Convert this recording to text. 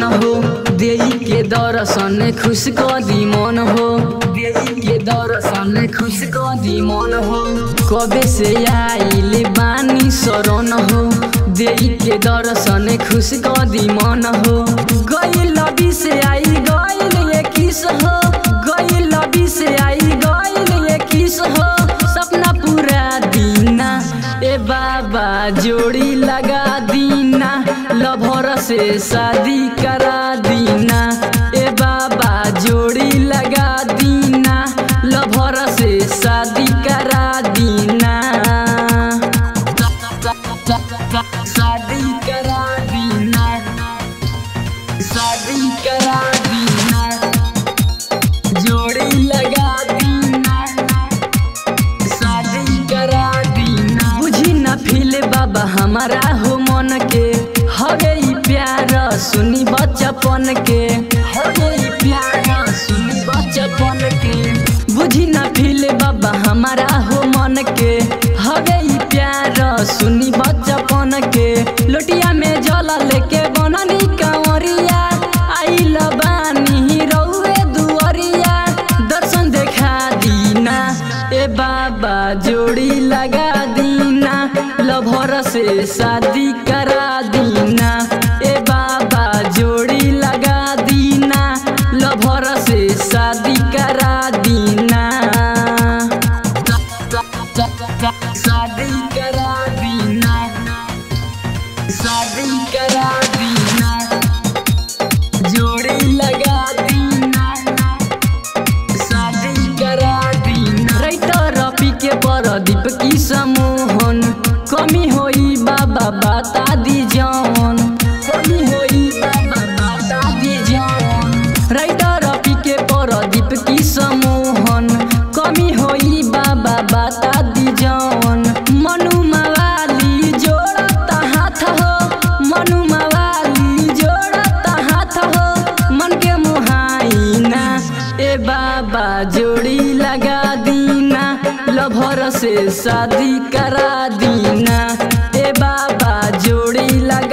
हो देई के दर्शन खुश क दी मन हो देई के दर्शन खुश क दी मन हो कबे से आइल बानी शरण हो देई के दर्शन खुश क दी मन हो गई लबी से आई गईल ये किस हो गई लबी से आई गईल ये किस हो सपना पूरा दीना ए बाबा जोड़ी लगा दीना लभर से शादी करा दीना ए बाबा जोड़ी लगा दीना लभर से शादी करा दीना शादी करा दीना शादी करा दीना जोड़ी लगा दीना शादी करा दीना बुझी न फील बाबा हमारा हो मन के हो गई प्यार सुनी बचपन के हो गई प्यार सुनी बचपन के बुझी न फील बाबा हमारा हो मन के हो गई प्यार सुनी बचपन के लोटिया में जला लेके बननी कांवरिया आइल बानी रउए दुअरिया दर्शन देखा दीना ए बाबा जोड़ी लगा दीना लभर से शादी करा दीना ए बाबा जोड़ी लगा दीना लभर से शादी करा दीना शादी करा दीना शादी करा दीना जोड़ी लगा दीना शादी करा दीना राइटर रफी के परदीप की समोहन कमी होई बाबा बता दी जौन कमी होई बाबा बता दी जौन राइटर रफी के परदीप की समोहन कमी होई बाबा बता दी जौन मनु मवाली जोड़ता हाथ हो मनु मवाली जोड़ता हाथ हो मन के मुहाइना ए बाबा जोड़ी लगा दीना लभर से शादी करा दीना ए बाबा जोड़ी लगा